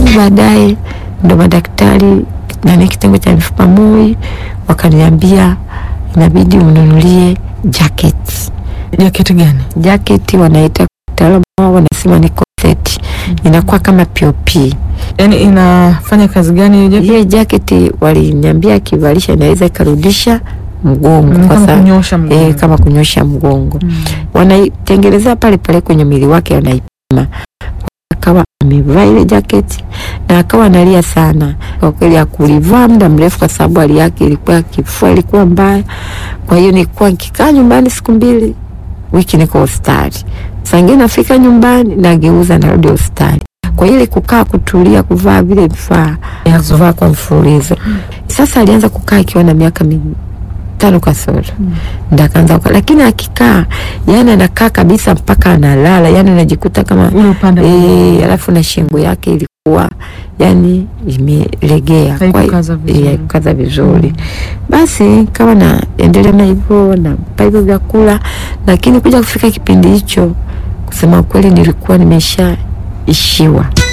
lakini baadaye ndo madaktari nani kitengo cha mifupa MOI wakaniambia inabidi ununulie jacket. Jaketi gani? Jacket wanaita kitaalamu wao wanasema ni corset, inakuwa kama POP. Yaani inafanya kazi gani hiyo jaketi? Ile jacket waliniambia akivalisha inaweza ikarudisha mgongo Mm, kwa kama sababu kunyosha mgongo. eh, kama kunyosha mgongo Mm. wanaitengenezea pale pale kwenye mwili wake, wanaipima. Akawa amevaa ile jaketi na akawa analia sana kwa kweli, akulivaa muda mrefu kwa sababu hali yake ilikuwa, kifua ilikuwa mbaya. Kwa hiyo nilikuwa nikikaa nyumbani siku mbili, wiki niko hospitali, saa ingine nafika nyumbani nageuza, narudi hospitali. Kwa hiyo ile kukaa kutulia, kuvaa vile vifaa ya kuvaa kwa mfululizo. Sasa alianza kukaa ikiwa na miaka mitano kasoro ndo akaanza kukaa, lakini akikaa yani anakaa kabisa mpaka analala, yani unajikuta kama Ule upande eh, alafu na shingo yake ilikuwa yani imelegea, kwa hiyo- Haikukaza vizuri. eh, haikukaza vizuri. Basi kama naendelea na hivyo nampa hivyo vyakula, lakini kuja kufika kipindi hicho, kusema ukweli, nilikuwa nimesha ishiwa